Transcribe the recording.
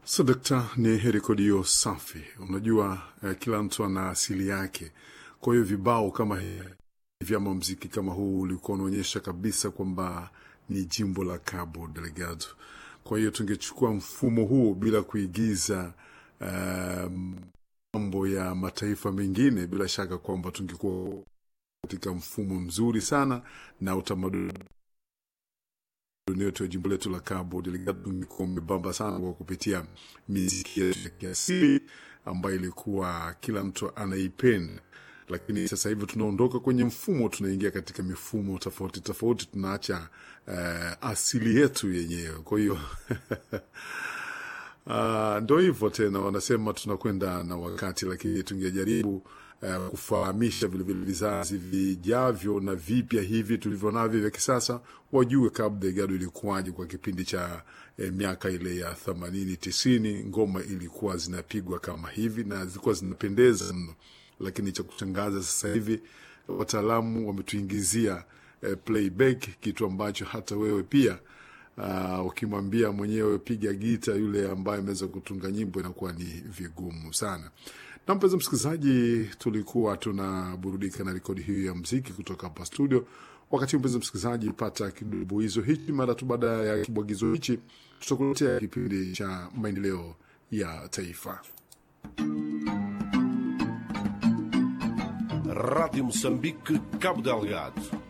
Sadakta ni rekodio safi. Unajua eh, kila mtu ana asili yake. Kwa hiyo vibao kama hivi ama mziki kama huu ulikuwa unaonyesha kabisa kwamba ni jimbo la Cabo Delgado. Kwa hiyo tungechukua mfumo huu bila kuigiza eh, mambo ya mataifa mengine, bila shaka kwamba tungekuwa katika mfumo mzuri sana na utamaduni yetu ya jimbo letu la Cabo Delgado ungekuwa umebamba sana kwa kupitia miziki yetu ya kiasili ambayo ilikuwa kila mtu anaipenda, lakini sasa hivi tunaondoka kwenye mfumo, tunaingia katika mifumo tofauti tofauti, tunaacha uh, asili yetu yenyewe. Kwa hiyo Uh, ndo hivyo tena, wanasema tunakwenda na wakati, lakini tungejaribu uh, kufahamisha vilevile vizazi vijavyo na vipya hivi tulivyo navyo vya kisasa, wajue Cabo Delgado ilikuwaje kwa kipindi cha eh, miaka ile ya themanini tisini. Ngoma ilikuwa zinapigwa kama hivi na zilikuwa zinapendeza mno, lakini cha kushangaza sasa hivi wataalamu wametuingizia eh, playback, kitu ambacho hata wewe pia Uh, ukimwambia mwenyewe piga gita, yule ambaye ameweza kutunga nyimbo inakuwa ni vigumu sana. Na mpenzi msikilizaji, tulikuwa tunaburudika na rekodi hiyo ya mziki kutoka hapa studio. Wakati mpenzi msikilizaji, pata kibwagizo hichi. Mara tu baada ya kibwagizo hichi, tutakuletea kipindi cha maendeleo ya taifa. Rádio Moçambique, Cabo Delgado.